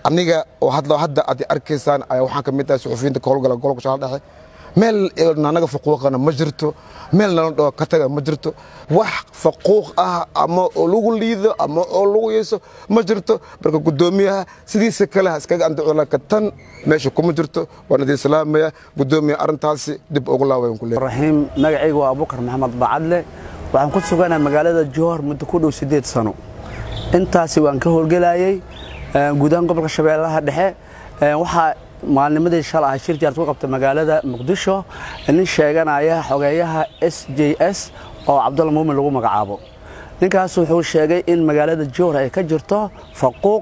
aniga oo hadda hadda aad arkaysaan ayaa waxaan ka mid ahay suxufiyiinta ka howlgala gobolka shabeelle dhexe meel anaga faquuqana ma jirto meel nala dhao ka taga ma jirto wax faquuq ah ama oo lagu liido ama oo lagu yeeso ma jirto marka guddoomiyaha sidiisa kale ha iskaga andacoola ka tan meesha kuma jirto waan idin salaamaya guddoomiyaha arrintaasi dib ugu laawayan ku leeyahay raxiim magacayga waa abubakar maxamed bacadle waxaan ku suganahay magaalada jowhar muddo ku dhow siddeed sano intaasi waan ka howlgelayay guudahaan gobolka shabeellaha dhexe waxaa maalnimadii shal ahay shir jaarad ku qabta magaalada muqdisho nin sheeganaya xogeeyaha s j s oo cabdulla muumin lagu magacaabo ninkaas wuxuu sheegay in magaalada jowhar ay ka jirto faquuq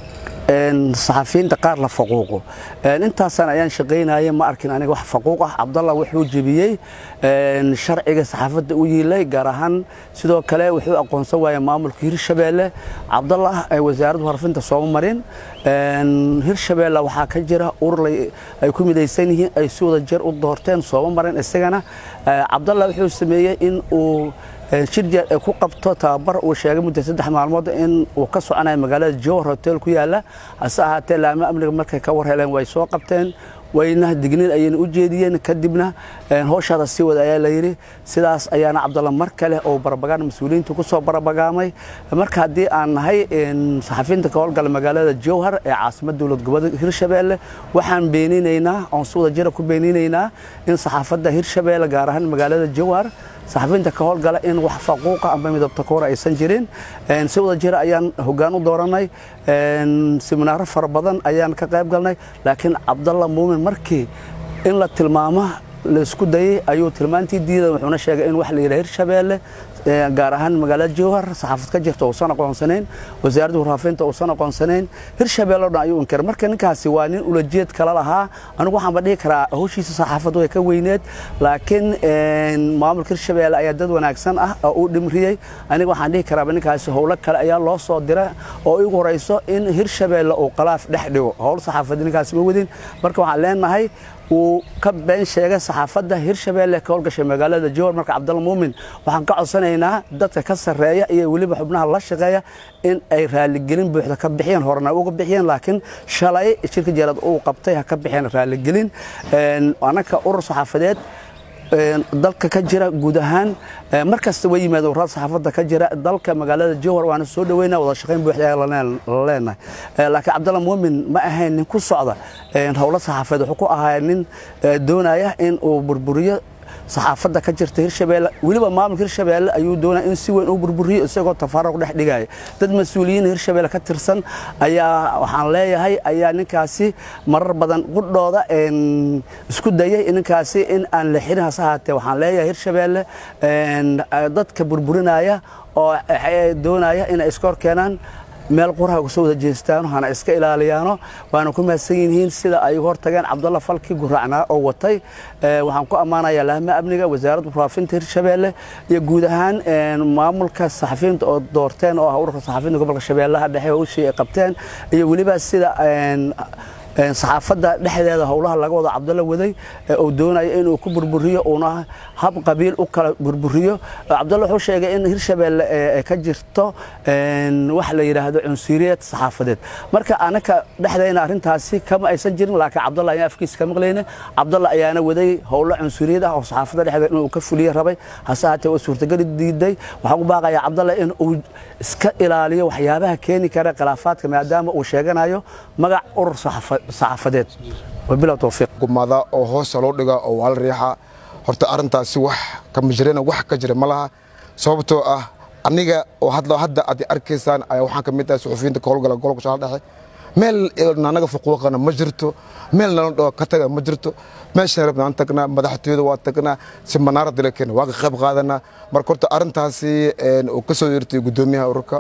saxafiyiinta qaar la faquuqo intaasaan ayaan shaqaynaya ma arkin aniga wax faquuq ah cabdalla wuxuu jebiyey sharciga saxaafadda u yiilay gaar ahaan sidoo kale wuxuu aqoonsan waaya maamulka hirshabeelle cabdallah wasaaradda warfinta sooma marin hirshabeelle waxaa ka jira urur ay ku midaysan yihiin ay si wada jeer u doorteen sooma marin isagana cabdallah wuxuu sameeyey in uu shirjeer ay ku qabto tababar uu sheegay muddo saddex maalmood in uu ka soconayo magaalada jowhar hotel ku yaala hase ahaatee laamo amniga markay ka war heleen way soo qabteen wayna digniin ayayna u jeediyeen kadibna howshaada sii wada ayaa la yidhi sidaas ayaana cabdalla mar kale oo barabagaan mas-uuliyiinta ku soo barabagaamay marka haddii aan nahay saxafiyiinta ka howlgala magaalada jowhar ee caasimad dowlad goboleedka hirshabeelle waxaan beeninaynaa oon si wada jira ku beeninaynaa in saxaafadda hirshabeelle gaar ahaan magaalada jowhar saxafiyiinta ka howlgala in wax faquuqa amba midabta koora aysan jirin si wada jira ayaan hoggaan u dooranay siminaaro fara badan ayaan ka qayb galnay laakiin cabdalla muumin markii in la tilmaamo laisku dayey ayuu tilmaantii diiday wuxuuna sheegay in wax la yidhaha hirshabeelle gaar ahaan magaalada jowhar saxaafad ka jirta uusan aqoonsanayn wasaaradda warfaafinta uusan aqoonsanayn hirshabeelle o dhan ayuu inkiray marka ninkaasi waa nin ulajeed kala lahaa anigu waxaanba dhihi karaa howshiisa saxaafaddu way ka weyneed laakiin maamulka hirshabeelle ayaa dad wanaagsan ah oo uu dhimriyey aniga waxaan dhihi karaaba ninkaasi howlo kale ayaa loo soo dira oo igu horayso in hirshabeelle uu qalaaf dhex dhigo howl saxaafadda ninkaasi ma wadin marka waxaan leenahay uu ka been sheegay saxaafadda hirshabeelle ka howlgashay magaalada jowhar marka cabdalla muumin waxaan ka codsanaynaa dadka ka sarreeya iyo weliba xubnaha la shaqeeya in ay raaligelin buuxda ka bixiyeen horena uga bixiyeen laakiin shalay shirka jeerad uu qabtay ha ka bixiyeen raaligelin annaka urur saxaafadeed dalka ka jira guud ahaan mar kasta way yimaadeen warada saxaafadda ka jira dalka magaalada jowhar waana soo dhaweynaa wada shaqayn buuxda ayaa la leenahay laakiin cabdalla muumin ma ahayn nin ku socda howlo saxaafadeed wuxuu ku ahaa nin doonaya in uu burburiyo saxaafadda ka jirta hirshabeelle weliba maamulka hirshabeelle ayuu doonaya in si weyn u burburiyo isagoo tafaaruq dhex dhigaya dad mas-uuliyiin hirshabeelle ka tirsan ayaa waxaan leeyahay ayaa ninkaasi marar badan qudhooda isku dayay ninkaasi in aan la xirin hase ahaatee waxaan leeyahay hirshabeelle dadka burburinaya oo doonaya inay iska hor keenaan meel quraha uga soo wada jeestaano hana iska ilaaliyaano waana ku mahadsan yihiin sida ay uga hortageen cabdalla falki guraacnaa oo watay waxaan ku ammaanayaa lahma amniga wasaaradda warfaafinta hirshabeelle iyo guud ahaan maamulka saxafiyiinta oo doorteen oo ah ururka saxafiyiinta gobolka shabeellaha dhexe howshii ay qabteen iyo weliba sida saxaafadda dhexdeeda howlaha laga wado cabdalla waday uu doonaya inuu ku burburiyo uuna hab qabiil u kala burburiyo cabdalla wuxuu sheegay in hirshabeelle ka jirto wax la yidhaahdo cunsuriyad saxaafadeed marka anaka dhexdayna arrintaasi kama aysan jirin laakiin cabdalla ayaan afkiisa ka maqlayna cabdalla ayaana waday howlo cunsuriyad ah oo saxaafadda dhexdeeda inuu ka fuliyo rabay hase haatee waa suurtagali diiday waxaan u baaqayaa cabdalla in uu iska ilaaliyo waxyaabaha keeni kara khilaafaadka maadaama uu sheeganayo magac urur saxaafadeed wabilaw towfiiq gumada oo hoosta loo dhiga oo waa la riixa horta arrintaasi wax kama jirana wax ka jira ma laha sababtoo ah aniga oo hadda aad arkaysaan ayaa waxaan ka mid ahay suxufiyiinta ka howlgala gobolka shabeelle dhexe meel anaga faquuqana ma jirto meel nala dhao ka taga ma jirto meeshaan rabnaan tagnaa madaxtooyada waa tagnaa simanaara dalkeena waa ka qayb qaadanaa marka horta arrintaasi uu ka soo yeertay guddoomiyaha ururka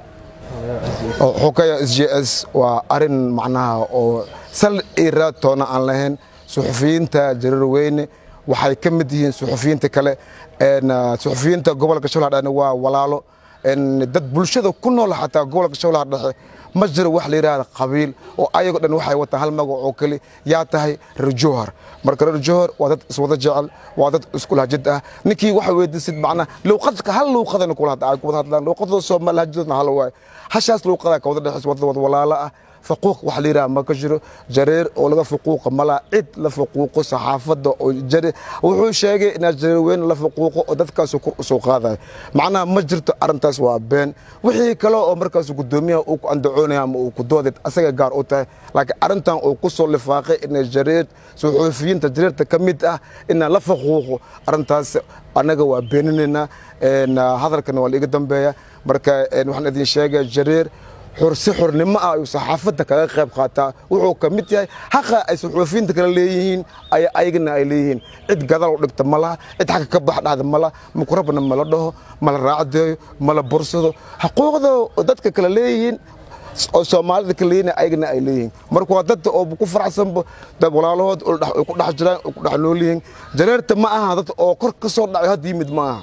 xukaya s j s waa arin macnaha oo sal ira toona aan lahayn suxufiyiinta jareer weyne waxay ka mid yihiin suxufiyiinta kale suxufiyiinta gobolka shabeellaha dhexe waa walaalo dad bulshada ku nool xataa gobolka shabeellaha dhexe ma jiro wax la yidhaahda qabiil oo ayagoo dhan waxay wataan hal magac oo keli yaa tahay reer jowhar marka reer jowhar waa dad iswada jecel waa dad isku lahjid ah ninkii waxa weydiisid macnaha luuqadka hal luuqadana kula hadla ay ku wada hadlaan luuqadooda soomaali lahjadoodna hal waaye hashaas luuqada ka wada dhexaysa wada wada walaalo ah faquuq wax la yidhaha ma ka jiro jareer oo laga faquuqa malaha cid la faquuqo saxaafadda oo jareer wuxuu sheegay inaa jareer weyn la faquuqo oo dadkaas kor usoo qaadayo macnaha ma jirto arrintaas waa been wixii kale oo markaas guddoomiyaha uu ku andacoonaya ama uu ku dooday asaga gaar u tahay laakiin arrintan uu ku soo lifaaqay inay jareer suxuufiyiinta jareerta ka mid ah inaa la faquuqo arrintaas annaga waa beeninaynaa hadalkana waa laiga dambeeya marka waxaan idin sheegaya jareer si xornimo ah ayuu saxaafadda kaga qayb qaataa wuxuu ka mid yahay haqa ay suxuufiyiinta kale leeyihiin ay ayagana ay leeyihiin cid gadal u dhigta ma laha cid xagga ka bax dhahda ma laha mukurabna mala dhaho mala raacdeeyo mala bursado xuquuqda dadka kale leeyihiin oo soomaalida ka leeyihin ayagana ay leeyihiin marka waa dadda oo ku faraxsanba dad walaalahood ay ku dhex jiraan ay ku dhex nool yihiin jareerta ma aha dad oo kor ka soo dhacay hadda yimid ma aha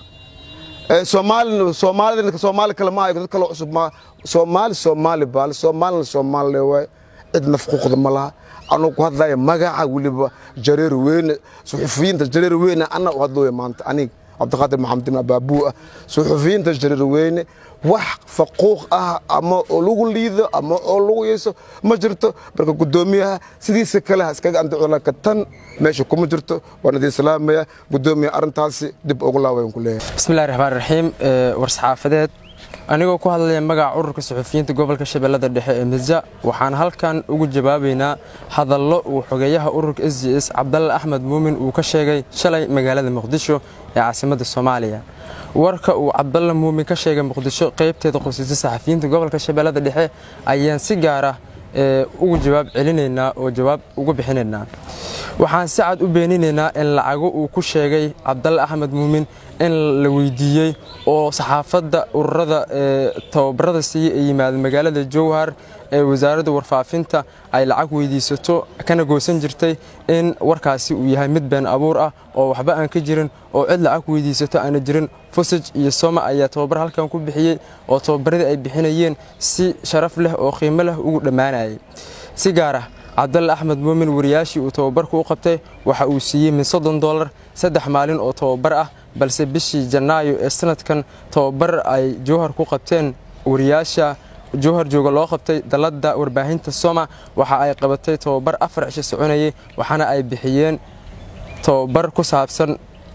soomaali soomaalida soomaali kale ma dad kale cusub ma soomaali soomaali baale soomaalina soomaali waay cid nafquuqda ma laha anuu ku hadlaya magaca weliba jareer weyne suxufiyiinta jareer weyne anna u hadlooya maanta aniga cabdiqaadir maxamedin abaabuu ah suxufiyiinta jareer weyne wax faquuq ah ama oo lagu liido ama oo lagu yeeso ma jirto marka guddoomiyaha sidiisa kale ha iskaga andaco laakiin tan meesha kuma jirto waan idin salaamaya guddoomiya arrintaasi dib ugu laawayan ku leeyahay bismillahi raxmaan raxiim war-saxaafadeed anigoo ku hadlaya magaca ururka suxufiyiinta gobolka shabeellada dhexe ee midja waxaan halkan ugu jawaabaynaa hadallo uu xogeeyaha ururka s j s cabdalle axmed muumin uu ka sheegay shalay magaalada muqdisho ee caasimadda soomaaliya warka uu cabdalle muumin ka sheegay muqdisho qaybteeda qosaysa saxafiyiinta gobolka shabeellada dhexe ayaan si gaar ah ugu jawaab celinaynaa oo jawaab ugu bixinaynaa waxaan si cad u beeninaynaa in lacago uu ku sheegay cabdalle axmed muumin in la weydiiyey oo saxaafadda ururada tababarada siiye ee yimaada magaalada jowhar ee wasaaradda warfaafinta ay lacag weydiisato kana goosan jirtay in warkaasi uu yahay mid been abuur ah oo waxba aan ka jirin oo cid lacag weydiisato aana jirin fusaj iyo soma ayaa tababar halkan ku bixiyey oo tababaradii ay bixinayeen si sharaf leh oo qiimo leh ugu dhammaanayay si gaar ah cabdalle axmed muumin wariyaashii uu tababarku u qabtay waxa uu siiyey min soddon dollar saddex maalin oo tababar ah balse bishii janaayo ee sanadkan tababar ay jowhar ku qabteen wariyaasha jowhar jooga loo qabtay dalladda warbaahinta soma waxa ay qabatay tababar afar cisho soconayay waxaana ay bixiyeen tababar ku saabsan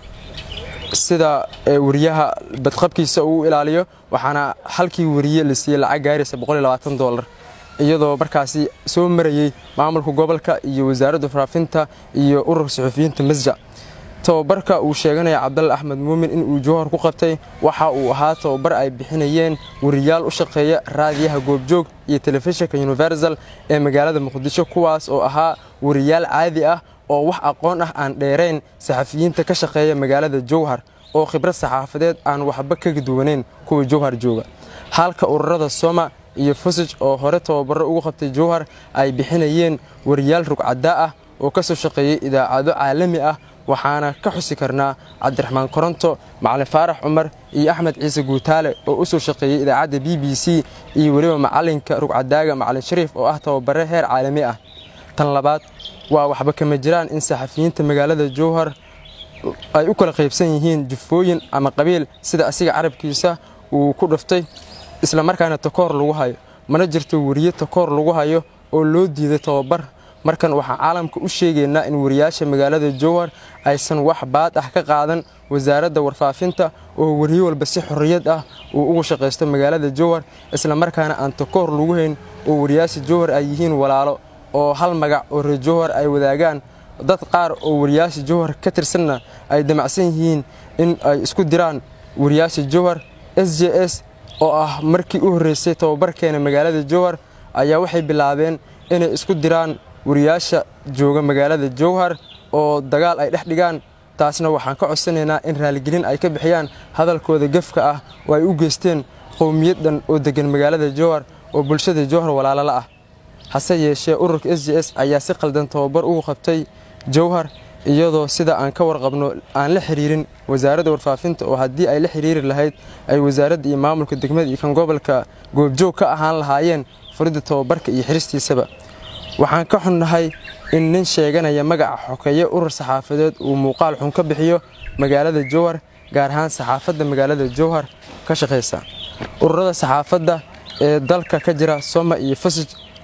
sida wariyaha badqabkiisa uu ilaaliyo waxaana halkii wariye la siiyey lacag gaaraysa dolar iyadoo markaasi soo marayey maamulka gobolka iyo wasaaradda warfaafinta iyo ururka suxufiyiinta masja tababarka uu sheeganaya cabdalle axmed muumin inuu jowhar ku qabtay waxa uu ahaa tababar ay bixinayeen wariyaal u shaqeeya raadiyaha goobjoog iyo telefishinka universal ee magaalada muqdisho kuwaas oo ahaa wariyaal caadi ah oo wax aqoon ah aan dheerayn saxafiyiinta ka shaqeeya magaalada jowhar oo khibrad saxaafadeed aan waxba kaga duwanayn kuwa jowhar jooga halka ururada soma iyo fusaj oo hore tababaro ugu qabtay jowhar ay bixinayeen wariyaal rugcadaa ah oo ka soo shaqeeyey idaacado caalami ah waxaana ka xusi karnaa cabdiraxmaan koronto macalin faarax cumar iyo axmed ciise guutaale oo u soo shaqeeyey idaacadda b b c iyo weliba macalinka rugcadaaga macalin shariif oo ah tababare heer caalami ah tan labaad waa waxba kama jiraan in saxafiyiinta magaalada jowhar ay u kala qaybsan yihiin jufooyin ama qabiil sida asiga carabkiisa uu ku dhuftay islamarkaana takoor lagu hayo mana jirto weriye takoor lagu hayo oo loo diiday tababar markan waxaan caalamka u sheegaynaa in wariyaasha magaalada jowhar aysan wax baad ah ka qaadan wasaaradda warfaafinta oo weriye walba si xorriyad ah uu ugu shaqaysto magaalada jowhar islamarkaana aan takoor lagu hayn oo wariyaasha jowhar ay yihiin walaalo oo hal magac oo reer jowhar ay wadaagaan dad qaar oo wariyaasha jowhar ka tirsanna ay damacsan yihiin in ay isku diraan wariyaasha jowhar s j s oo ah markii u horreysay tababarkeena magaalada jowhar ayaa waxay bilaabeen inay isku diraan wariyaasha jooga magaalada jowhar oo dagaal ay dhex dhigaan taasna waxaan ka codsanaynaa in raaligelin ay ka bixiyaan hadalkooda gefka ah oo ay u geysteen qowmiyaddan oo deggan magaalada jowhar oo bulshada jowhar walaalala ah hase yeeshee ururka s j s ayaa si qaldan tababar ugu qabtay jowhar iyadoo sida aan ka warqabno aan la xiriirin wasaaradda warfaafinta oo haddii ay la xiriiri lahayd ay wasaaradda iyo maamulka degmada iyo kan gobolka goobjoog ka ahaan lahaayeen furidda tababarka iyo xiristiisaba waxaan ka xunnahay in nin sheeganaya magaca xokeeye urur saxaafadeed uu muuqaal xun ka bixiyo magaalada jowhar gaar ahaan saxaafadda magaalada jowhar ka shaqaysa ururada saxaafadda ee dalka ka jira soma iyo fasij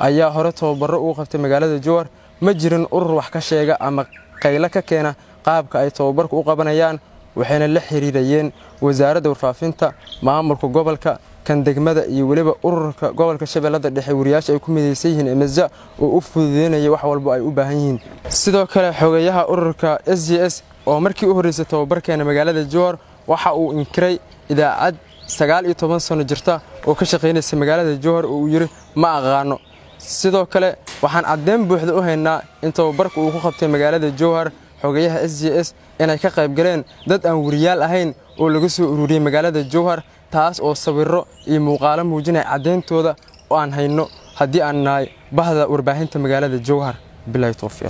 ayaa hore tababaro ugu qabtay magaalada jowhar ma jirin urur wax ka sheega ama qaylo ka keena qaabka ay tababarku u qabanayaan waxayna la xiriirayeen wasaaradda warfaafinta maamulka gobolka kan degmada iyo weliba ururka gobolka shabeellada dhexe wariyaasha ay ku midaysan yihiin emesa oo u fududeynaya wax walba ay u baahan yihiin sidoo kale xogeyaha ururka s j s oo markii u horreysay tababarkeena magaalada jowhar waxa uu inkiray idaacad sagaal iyo toban sano jirta oo ka shaqaynaysa magaalada jowhar oo uu yidhi ma aqaano sidoo kale waxaan caddeyn buuxda u haynaa in tababarka uu ku qabtay magaalada jowhar xogeyaha s j s inay ka qayb galeen dad aan wariyaal ahayn oo laga soo ururiyey magaalada jowhar taas oo sawirro iyo muuqaalo muujinaya caddayntooda oo aan hayno haddii aan nahay bahda warbaahinta magaalada jowhar bilahi towfiiq